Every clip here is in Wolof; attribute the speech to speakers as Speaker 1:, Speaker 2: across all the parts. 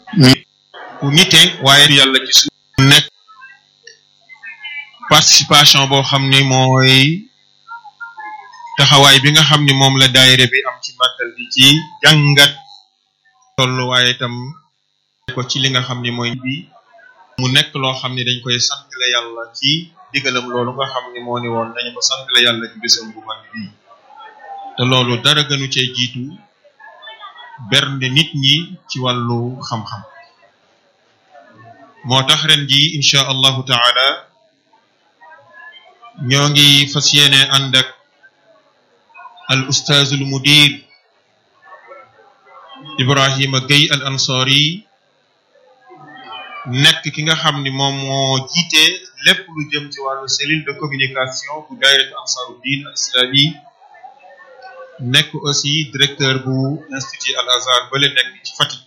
Speaker 1: ku nite waaye yàlla ci suuf nekk participation boo xam ni mooy taxawaay bi nga xam ni moom la daayira bi am ci màggal bi ci jàngat tollu waaye itam ko ci li nga xam ni mooy bi mu nekk loo xam ni dañ koy santale yàlla ci digalam loolu nga xam ni moo ni woon dañu ko santale yàlla ci bésam bu mag bi te loolu dara gënu cee jiitu bernde nit ñi ci wàllu xam-xam moo tax ren ji incha allahu taala ñoo ngi fas yéene ànd ak al ustaazul mudir Ibrahima Gueye al ansari nekk ki nga xam ni moom moo jiite lépp lu jëm ci wàllu cellule de communication bu daayiratu ansaruddin al islami nekk aussi directeur bu institut al azhar bale nekk ci Fatick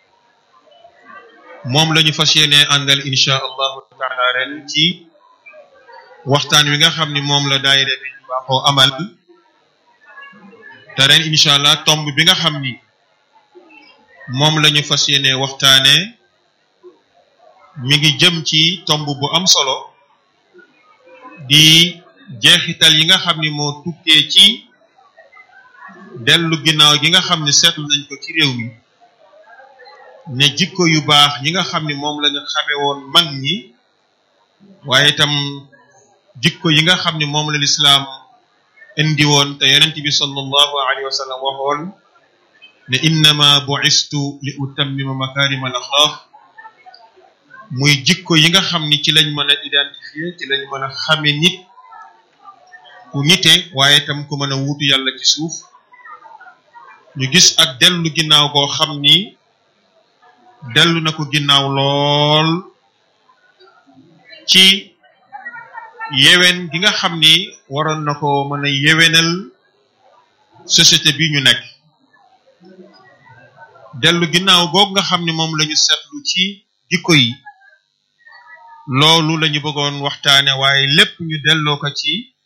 Speaker 1: moom la ñu fas yéene àndal incha allahu taala ren ci waxtaan wi nga xam ni moom la daayira bi baaxoo amal te ren incha allah tomb bi nga xam ni moom la ñu fas yéene waxtaane mi ngi jëm ci tomb bu am solo di jeexital yi nga xam ni moo tukkee ci dellu ginnaaw gi nga xam ni seetlu nañ ko ci réew mi ne jikko yu baax yi nga xam ni moom la ñu xame woon mag ñi waaye itam jikko yi nga xam ni moom la lislaam indi woon te yonent bi sallallahu alayhi wa sallam waxoon ne innama bu'istu li utammima makarim al axlaq muy jikko yi nga xam ni ci lañ mën a identifier ci lañ mën a xame nit ku nite waaye itam ku mën a wuutu yàlla ci suuf ñu gis ak dellu ginnaaw koo xam ni dellu na ko ginnaaw lool ci yewen gi nga xam ni waroon na ko mën a yewenal société bi ñu nekk dellu ginnaaw googu nga xam ni moom la ñu seetlu ci jikko yi loolu la ñu bëggoon waxtaane waaye lépp ñu delloo ko ci